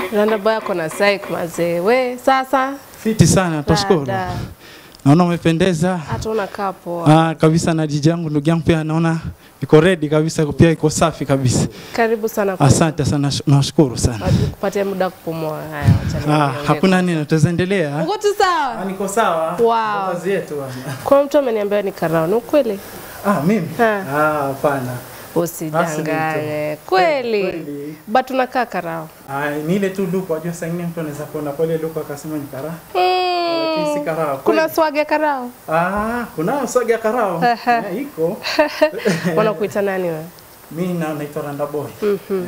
Randa boy ako na psych mazee. We sasa Fiti sana, tushukuru. dada, Naona umependeza. hata unakaa poa. Ah, kabisa na DJ yangu ndugu yangu pia naona iko ready kabisa, pia iko safi kabisa. Karibu sana kwa Asante sana, sh- nashukuru sana. Wajua kupatia muda wa kupumua. Haya, acha Ah, niongee. hakuna nini, tutaendelea. Uko tu sawa? Niko sawa. Wow. Kazi yetu bwana. Kwa mtu ameniambia ni karao, ni ukweli? Ah, mimi? Ha. Ah, hapana. Usidanganye. Kweli. Kweli. But unakaa karao. Ah, ni ile tu luka, wajua saa ingine mtu anaweza kuona pale luka akasema ni karaa. Lakini si Mm. karaa. Kuna Kweli. swag ya karao? Ah, kuna swagi ya karao. Eh, iko. Wanakuita nani wewe? Mimi na naitwa Randa Boy. Mhm. Eh,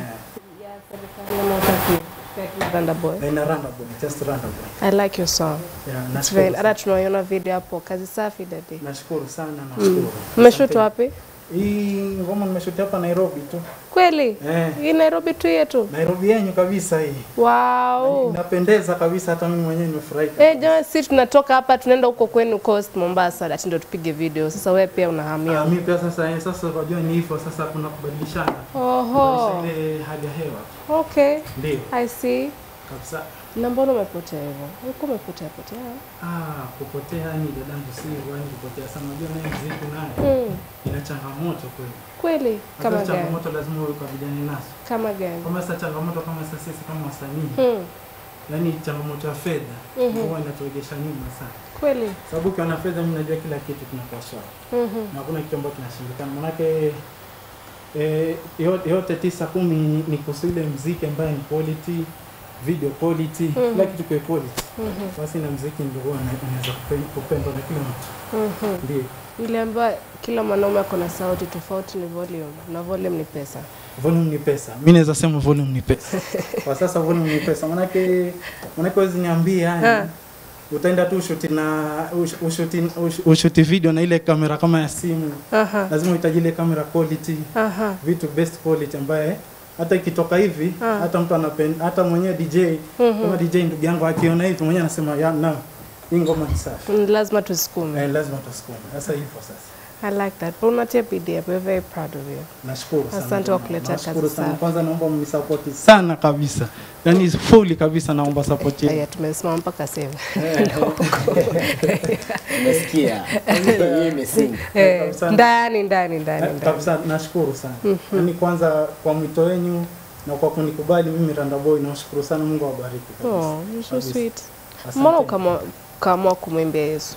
Randa boy. na ina Randa Boy, just Randa Boy. I like your song. Yeah, It's nashukuru. very, hata tunaiona video hapo, kazi safi dadi. Nashukuru sana, nashukuru. Umeshoot Asante. wapi? Hii ngoma nimeshuti hapa Nairobi tu. Kweli? Eh, Hii Nairobi tu yetu. Nairobi yenyu kabisa hii. Wow. Inapendeza kabisa hata mimi mwenyewe nimefurahi. Eh, jamani si tunatoka hapa tunaenda huko kwenu Coast Mombasa ati ndio tupige video. Sasa wewe pia unahamia. Ah, mimi pia sasa eh, sasa unajua ni hivyo sasa kuna kubadilishana. Oho. Kubadilisha ile hali ya hewa. Okay. Ndio, I see. kabisa. Na mbona umepotea hivyo? Ulikuwa umepotea potea? Ah, kupotea ni dadangu si wani kupotea sana. Unajua naye muziki naye Mm. ina changamoto kweli. Kweli? Kama Hata gani? changamoto lazima uwe ukabiliane nazo. Kama gani? Kama sasa changamoto kama sasa sisi kama wasanii, Mm. yaani changamoto ya fedha Mhm. huwa inaturegesha nyuma sana. Kweli? Sababu ukiwa na fedha, mimi najua kila kitu kinakuwa sawa. Mhm. na hakuna kitu ambacho kinashindikana. Manake eh, yote, yote tisa kumi ni- ni kuhusu ile mziki ambaye ni quality, video quality, Mhm. kila kitu kwa quality. Mhm. Basi na mziki ndio huwa una- unaweza kupe- kupendwa na kila mtu. Mhm. Ndio. Niliambiwa kila mwanaume ako na sauti tofauti, ni volume na volume ni pesa. Volume ni pesa. Mimi naweza sema volume ni pesa. Kwa sasa volume ni pesa. Manake manake wezi niambia Ha. yani utaenda tu ushuti na ush- ushuti ush- ushuti video na ile kamera kama ya simu. Aha. Lazima uhitaji ile kamera quality. Aha. vitu best quality ambaye hata ikitoka hivi Ah. hata mtu anapenda hata mwenyewe DJ Mhm. kama DJ ndugu yangu akiona hivi mwenyewe anasema ya na hii ngoma ni safi Mm, Lazima tusukume. eh, lazima tusukume sasa hivyo sasa I like that. But unatia bidii hapo. We're very proud of you. nashukuru sana Asante kwa kuletea nashukuru kazi sana safi. kwanza naomba mnisapoti sana kabisa yani fully kabisa naomba support yenu Haya, tumesimama mpaka sasa. Umesikia? Hii imesinga. Eh, Kabisa. ndani ndani ndani Eh, ndani. kabisa nashukuru sana yani kwanza kwa mwito wenu na kwa kunikubali mimi Randa Boy nawashukuru sana Mungu awabariki kabisa Oh, you're so Kabisa. sweet. Asante. Mbona ukaamua ukaamua kumwimbia Yesu?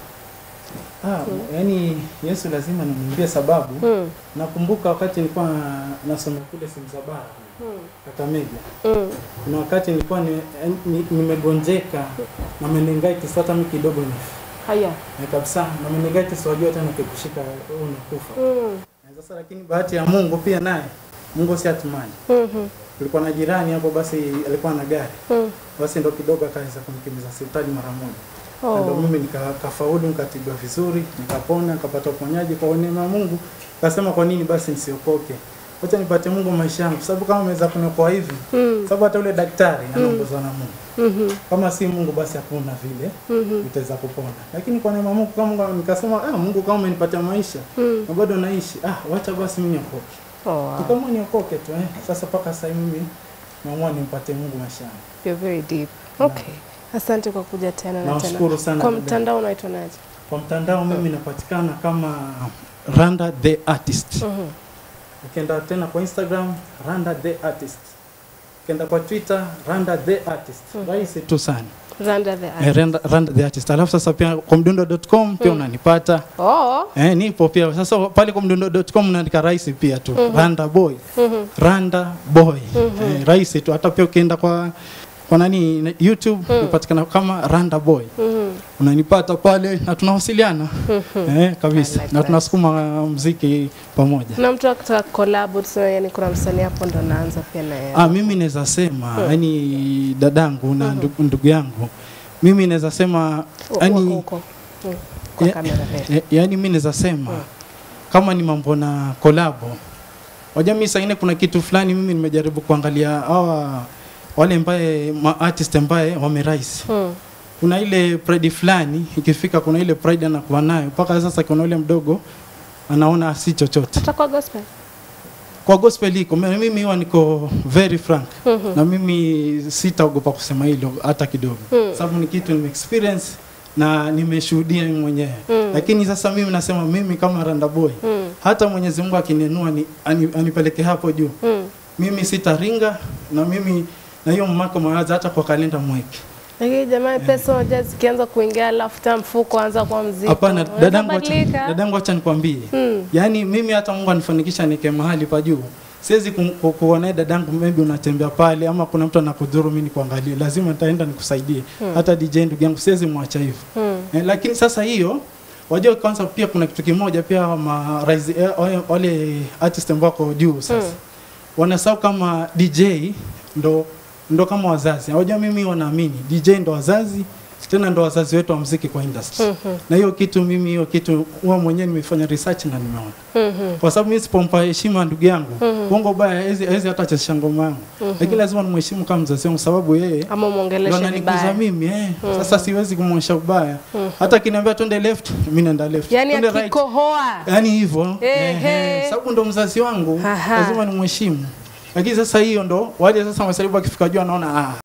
ah, yani Yesu lazima nimwimbie sababu Mm. Nakumbuka wakati nilikuwa nasoma kule Simzabara Kakamega, Mm. kuna wakati nilikuwa ni, ni, nimegonjeka na meningitis, hata mimi kidogo ni Haya. na kabisa na meningitis, wajua tena kikushika wewe unakufa. Mm. Na Sasa lakini bahati ya Mungu pia naye Mungu si atumani. Mhm. Kulikuwa na jirani hapo, basi alikuwa na gari, Mm. basi ndo kidogo akaweza kumkimbiza hospitali mara moja. Na ndo Oh. mimi nikafaulu nikatibiwa vizuri nikapona nikapata uponyaji kwa neema ya Mungu. Kasema kwa nini basi nisiokoke? Wacha nipate Mungu maisha yangu, sababu kama ameweza kuniokoa hivi, Mm. sababu hata yule daktari anaongozwa na Mungu. Mhm. Kama si Mungu basi hakuna vile Mhm. utaweza kupona. Lakini kwa neema ya Mungu kama Mungu nikasema, ah, Mungu kama umenipatia maisha Mm. na bado naishi, ah, wacha basi mimi niokoke. Oh, wow. Tukamwa niokoke tu eh. Sasa mpaka sasa mimi naamua nimpate Mungu maisha yangu. You're very deep. Okay. Asante kwa kuja tena na tena. Nawashukuru sana Kwa dada. mtandao unaitwa naje? Kwa mtandao mimi napatikana kama Randa the Artist. Mhm. Ukienda tena kwa Instagram Randa the Artist. Ukienda kwa Twitter Randa the Artist. Rahisi tu sana. Randa the Eh, Artist. Randa, Randa the Artist. Alafu sasa pia kwa mdundo.com pia unanipata. Oh. Eh, nipo pia. Sasa pale kwa mdundo.com unaandika rahisi pia tu. Randa boy. Mhm. Randa boy. Eh, rahisi tu. Hata pia ukienda kwa kwa nani na- YouTube unapatikana kama Randa boy. Mhm. Unanipata pale na tunawasiliana. Eh, kabisa. I like na that. tunasukuma muziki pamoja. Na mtu akitaka collab tuseme yani kuna msanii hapo ndo naanza pia na yeye. Ah, mimi naweza sema yani dadangu na ndugu, ndugu yangu mimi naweza sema Wako yani, huko. Mm. Kwa Ya- kamera. eh. ya- yani mimi naweza sema kama ni mambo na kolabo, wajua mimi saa ingine kuna kitu fulani mimi nimejaribu kuangalia hawa wale ambaye ma artist ambaye wamerise Mm. kuna ile pride fulani ikifika, kuna ile pride anakuwa nayo mpaka sasa, kuna ule mdogo anaona si chochote Hata kwa gospel. kwa gospel iko Mi- mimi huwa niko very frank na mimi sitaogopa kusema hilo hata kidogo sababu ni kitu nime experience na nimeshuhudia mimi mwenyewe lakini sasa mimi nasema mimi kama Randa Boy hata Mwenyezi Mungu akinenua ni, ani, anipeleke hapo juu mimi sitaringa na mimi na hiyo mmako mawazo hata kwa kalenda mweke Lakini jamani, pesa unajua zikianza kuingia, alafu ta mfuko anza kwa mzito. Hapana, Unaweza dadangu, acha- badilika. dadangu, acha nikwambie Mm. yaani mimi hata Mungu anifanikisha nike mahali pa juu, siwezi ku- ku- kuona dadangu, maybe unatembea pale ama kuna mtu anakudhuru, mimi nikuangalie, lazima nitaenda nikusaidie. Hata DJ ndugu yangu siwezi mwacha hivyo Mm. eh, lakini sasa hiyo wajua, kwanza pia kuna kitu kimoja pia ma, rise, eh, wale- wale artist ambao wako juu sasa Mm. wanasahau kama DJ ndo ndo kama wazazi. Unajua mimi wanaamini DJ ndo wazazi tena ndo wazazi wetu wa muziki kwa industry. Mhm. Na hiyo kitu mimi hiyo kitu huwa mwenyewe nimefanya research na nimeona. Mhm. Kwa sababu mimi sipompa heshima ndugu yangu, uongo baya hawezi hawezi hata chezesha ngoma yangu. Lakini lazima nimheshimu kama mzazi wangu sababu yeye Ama ndo mwongeleshe ananikuza vibaya. mimi eh. Sasa siwezi kumwonyesha ubaya. Hata kiniambia twende left, mimi naenda left. Yaani Twende right. akikohoa. Yaani hivyo. Ehe. Ehe. Sababu ndo mzazi wangu, Aha. lazima nimheshimu. Lakini sasa hiyo ndo wale sasa masalibu akifika juu anaona ah